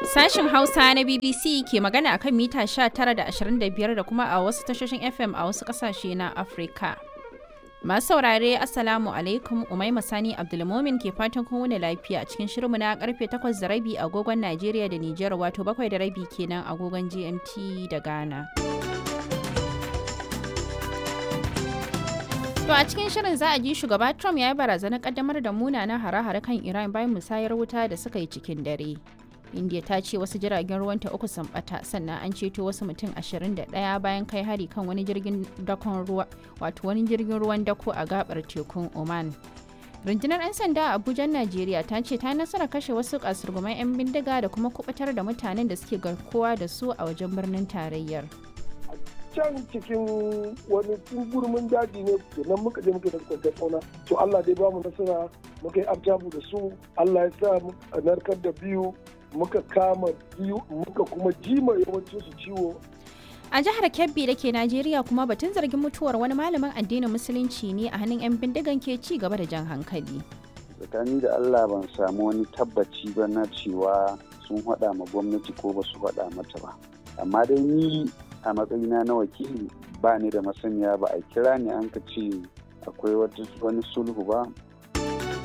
Sashin Hausa na BBC ke magana akan mita 19 da 25 da kuma a wasu tashoshin FM a wasu kasashe na Afirka. Masu saurare Assalamu alaikum Umaima Sani Abdulmomin ke fatan kun wuni lafiya cikin shirinmu na karfe 8 da rabi agogon Najeriya da Nijar wato 7 da rabi kenan agogon GMT da Ghana. To a cikin shirin za a ji shugaba Trump ya yi barazanar kaddamar da munanan hare-hare kan Iran bayan musayar wuta da suka yi cikin dare. India ta ce wasu jiragen ruwanta uku sun bata sannan an ceto wasu mutum 21 bayan kai hari kan wani jirgin dakon ruwa wato wani jirgin ruwan dako a gabar tekun Oman. Rundunar 'yan sanda a Abuja, Najeriya ta ce ta nasara kashe wasu kasurguman 'yan bindiga da kuma kubutar da mutanen da suke garkuwa da su a wajen birnin tarayyar. can cikin wani gurmin daji ne nan muka je muka da kwantar fauna to Allah dai bamu nasara muka yi abjabu da su Allah ya sa a narkar da biyu muka kama biyu muka kuma jima yawancin su ciwo A jihar Kebbi da ke Najeriya kuma batun zargin mutuwar wani malamin addinin musulunci ne a hannun 'yan bindigan ke ci gaba da jan hankali. Tsakani da Allah ban samu wani tabbaci ba na cewa sun haɗa ma gwamnati ko ba su haɗa mata ba. Amma dai ni a matsayina na wakili ba ni da masaniya ba a kira ni an ka ce akwai wani sulhu ba